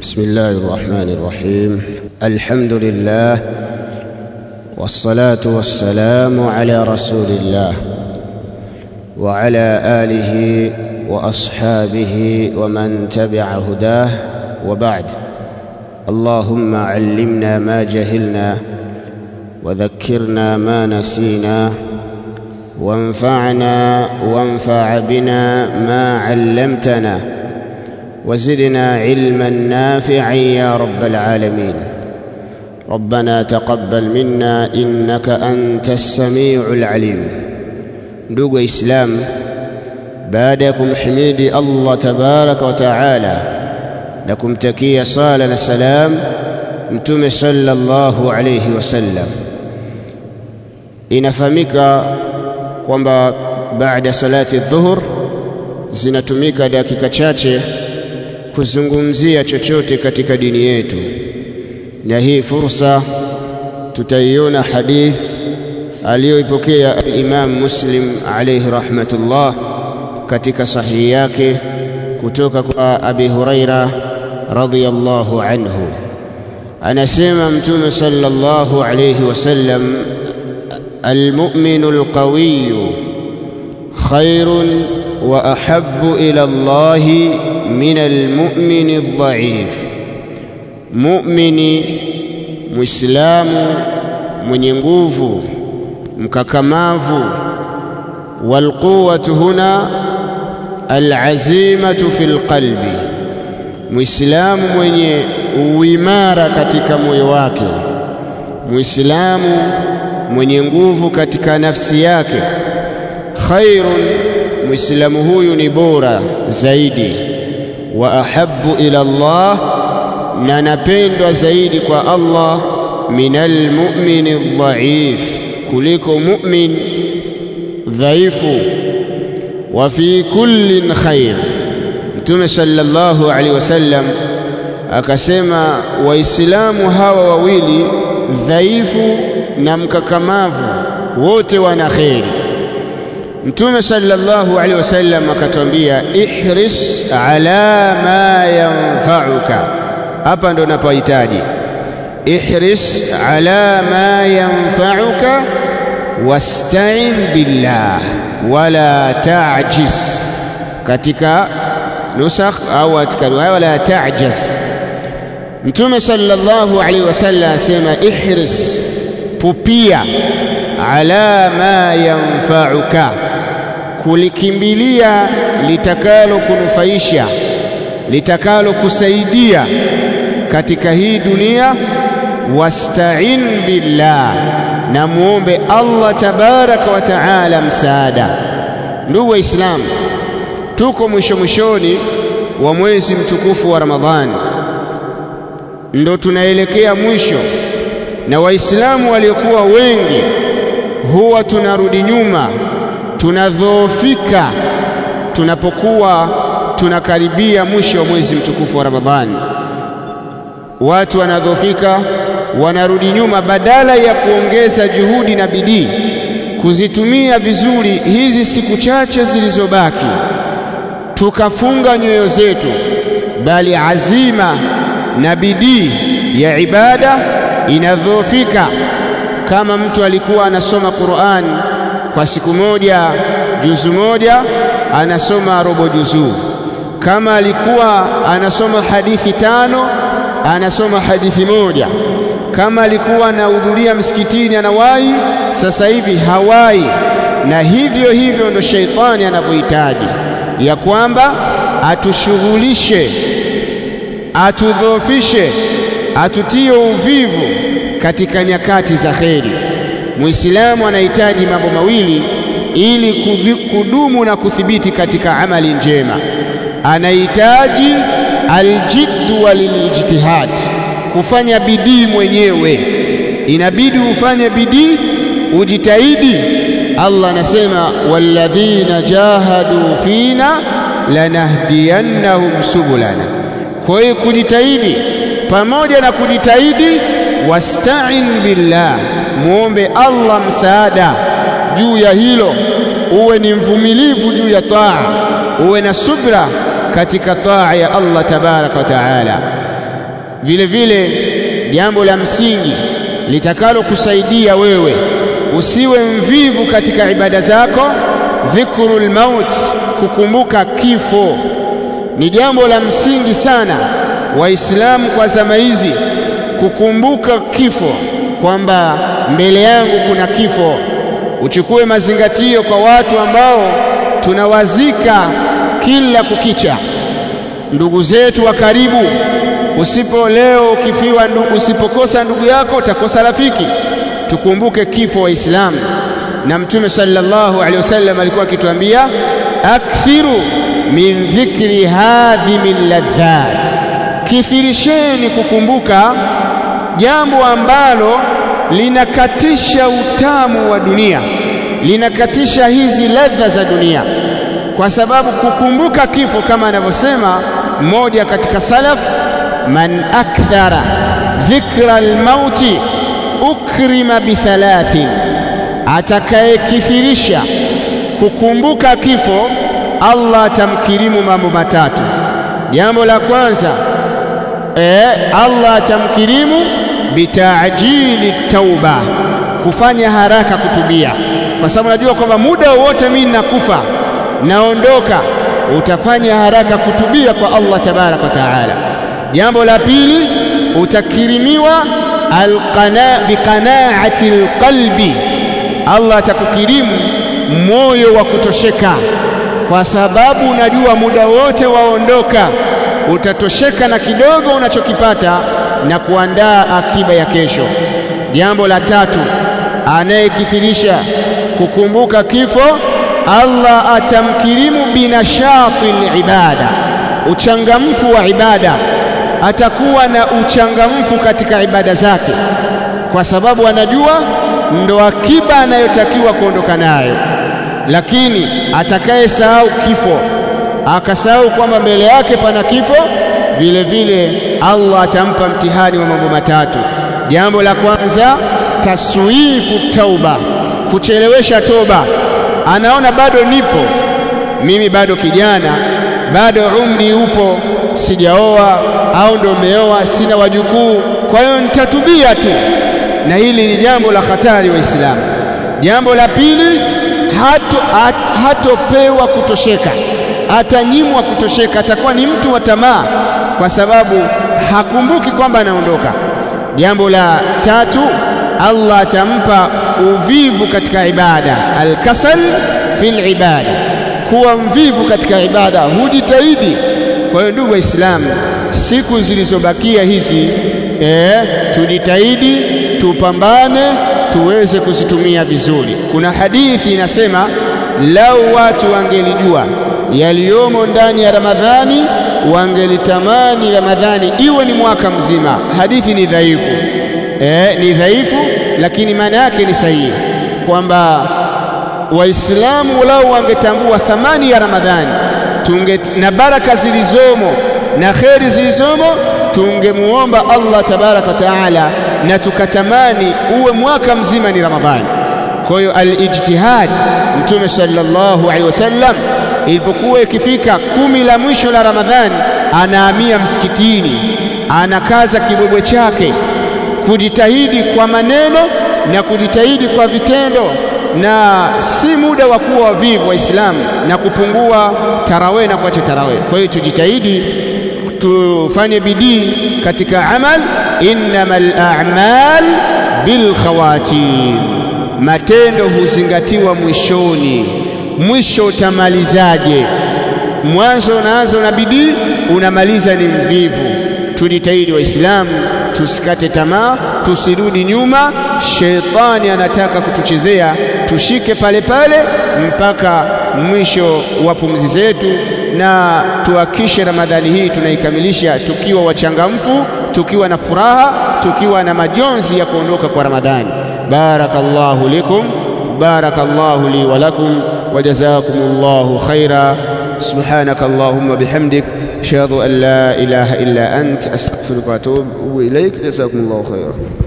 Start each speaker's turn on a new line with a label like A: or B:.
A: بسم الله الرحمن الرحيم الحمد لله والصلاه والسلام على رسول الله وعلى اله واصحابه ومن تبع هداه وبعد اللهم علمنا ما جهلنا وذكرنا ما نسينا وانفعنا وانفع بنا ما علمتنا وزدنا علما نافعا يا رب العالمين ربنا تقبل منا انك انت السميع العليم ndugu waislamu baada ya kumhimidi allah tabaraka wa taala na kumtakia sala na salam mtume sallallahu alayhi wasallam inafahamika kwamba baada salati dhuhur zinatumika dakika chache kuzungumzia chochote katika dini yetu na hii fursa tutaiona hadith aliyoipokea Imam Muslim alayhi rahmatullah katika sahihi yake kutoka kwa Abi Huraira radhiyallahu anhu anasema mtume sallallahu alayhi wasallam المؤمن القوي خير واحب الى الله من المؤمن الضعيف مؤمن مسلم mwenye nguvu mkakamavu walquwatu huna alazimatu fi lqalbi muislamu mwenye uimara katika moyo wake muislamu mwenye nguvu katika nafsi yake khairun muislamu huyu ni bora zaidi wa ahabbu ila Allah na napendwa zaidi kwa Allah minal mu'mini dhaif kuliko mu'min dhaifu wa fi kullin khair mtume sallallahu alaihi wasallam akasema waislamu hawa wawili dhaifu na mkakamavu wote wana kheri mtume sallallahu alaihi wasallam akatwambia ihris ala ma yanfa'uka hapa ndo napohitaji ihris ala ma yanfa'uka wasta'in billah wala ta'jis katika nusakh au katika riwaya wala ta'jaz mtume sallallahu alaihi wasallam asema ihris pupia ala ma yanfa'uka kulikimbilia litakalo kunufaisha litakalo kusaidia katika hii dunia wasta'in billah na muombe Allah tabaraka wa taala msaada ndugu waislamu tuko mwisho mwishoni wa mwezi mtukufu wa Ramadhani ndo tunaelekea mwisho na waislamu waliokuwa wengi huwa tunarudi nyuma tunadhoofika tunapokuwa tunakaribia mwisho wa mwezi mtukufu wa Ramadhani watu wanadhoofika wanarudi nyuma badala ya kuongeza juhudi na bidii kuzitumia vizuri hizi siku chache zilizobaki tukafunga nyoyo zetu bali azima na bidii ya ibada inadhoofika kama mtu alikuwa anasoma Qur'an kwa siku moja juzu moja anasoma robo juzu kama alikuwa anasoma hadithi tano anasoma hadithi moja kama alikuwa anahudhuria msikitini anawahi sasa hivi hawai na hivyo hivyo ndo sheitani anavyohitaji ya kwamba atushughulishe atudhoofishe atutie uvivu katika nyakati za kheri muislamu anahitaji mambo mawili ili kudumu na kuthibiti katika amali njema anahitaji aljiddu walilijtihad kufanya bidii mwenyewe inabidi ufanye bidii ujitahidi Allah anasema walladhina jahadu fina lanahdiyannahum subulana kwa hiyo kujitahidi pamoja na kujitahidi wasta'in billah muombe Allah msaada juu ya hilo uwe ni mvumilivu juu ya taa uwe na subra katika taa ya Allah tabaraka wa taala Vile vile jambo la msingi litakalokusaidia wewe usiwe mvivu katika ibada zako, dhikrul maut, kukumbuka kifo ni jambo la msingi sana. Waislamu kwa zama hizi kukumbuka kifo, kwamba mbele yangu kuna kifo. Uchukue mazingatio kwa watu ambao tunawazika kila kukicha, ndugu zetu wa karibu. Usipo leo ukifiwa ndugu, usipokosa ndugu yako utakosa rafiki. Tukumbuke kifo Waislamu, na Mtume sallallahu alaihi wasallam alikuwa akituambia akthiru min dhikri hadhimi ladhat, kithirisheni kukumbuka jambo ambalo linakatisha utamu wa dunia, linakatisha hizi ladha za dunia, kwa sababu kukumbuka kifo, kama anavyosema mmoja katika salaf, man akthara dhikra almauti ukrima bithalathin, atakayekithirisha kukumbuka kifo Allah atamkirimu mambo matatu. Jambo la kwanza e, Allah atamkirimu bitaajili tauba, kufanya haraka kutubia, kwa sababu najua kwamba muda wowote mimi ninakufa, naondoka, utafanya haraka kutubia kwa Allah tabaraka wa taala. Jambo la pili utakirimiwa alqana biqanaati alqalbi, Allah atakukirimu moyo wa kutosheka kwa sababu unajua muda wote waondoka, utatosheka na kidogo unachokipata na kuandaa akiba ya kesho. Jambo la tatu, anayekithirisha kukumbuka kifo, Allah atamkirimu binashati libada, uchangamfu wa ibada. Atakuwa na uchangamfu katika ibada zake, kwa sababu anajua ndo akiba anayotakiwa kuondoka nayo lakini atakayesahau kifo akasahau kwamba mbele yake pana kifo, vile vile Allah atampa mtihani wa mambo matatu. Jambo la kwanza, taswifu tauba, kuchelewesha toba. Anaona bado nipo mimi, bado kijana, bado umri upo, sijaoa au ndo umeoa, sina wajukuu, kwa hiyo nitatubia tu, na hili ni jambo la hatari Waislamu. Jambo la pili hato, hat, hatopewa kutosheka, atanyimwa kutosheka, atakuwa ni mtu wa tamaa, kwa sababu hakumbuki kwamba anaondoka. Jambo la tatu, Allah atampa uvivu katika ibada, alkasal fil ibada, kuwa mvivu katika ibada, hujitahidi. Kwa hiyo ndugu Waislamu, siku zilizobakia hizi eh, tujitahidi, tupambane tuweze kuzitumia vizuri. Kuna hadithi inasema, lau watu wangelijua yaliyomo ndani ya Ramadhani wangelitamani Ramadhani iwe ni mwaka mzima. Hadithi ni dhaifu e, ni dhaifu, lakini maana yake ni sahihi kwamba Waislamu lau wangetambua thamani ya Ramadhani tunge, na baraka zilizomo na kheri zilizomo tungemuomba Allah tabaraka wa taala na tukatamani uwe mwaka mzima ni Ramadhani. Kwa hiyo alijtihad, Mtume sallallahu alaihi wasallam ilipokuwa ikifika kumi la mwisho la Ramadhani, anahamia msikitini, anakaza kibwebwe chake kujitahidi kwa maneno na kujitahidi kwa vitendo, na si muda wa kuwa wavivu Waislamu na kupungua tarawih na kuacha tarawih. Kwa hiyo tujitahidi tufanye bidii katika amal. Innamal a'mal bil khawatim, matendo huzingatiwa mwishoni. Mwisho utamalizaje? Mwanzo unaanza na bidii, unamaliza ni mvivu. Tujitahidi Waislamu, tusikate tamaa, tusirudi nyuma. Shetani anataka kutuchezea, tushike pale pale mpaka mwisho wa pumzi zetu, na tuhakishe Ramadhani hii tunaikamilisha tukiwa wachangamfu, tukiwa na furaha, tukiwa na majonzi ya kuondoka kwa Ramadhani. Barakallahu likum barakallahu li wa lakum wa jazakumullahu khaira. Subhanaka Allahumma bihamdik ashhadu an la ilaha illa ant astaghfiruka wa atubu ilaik. Jazakumullahu khaira.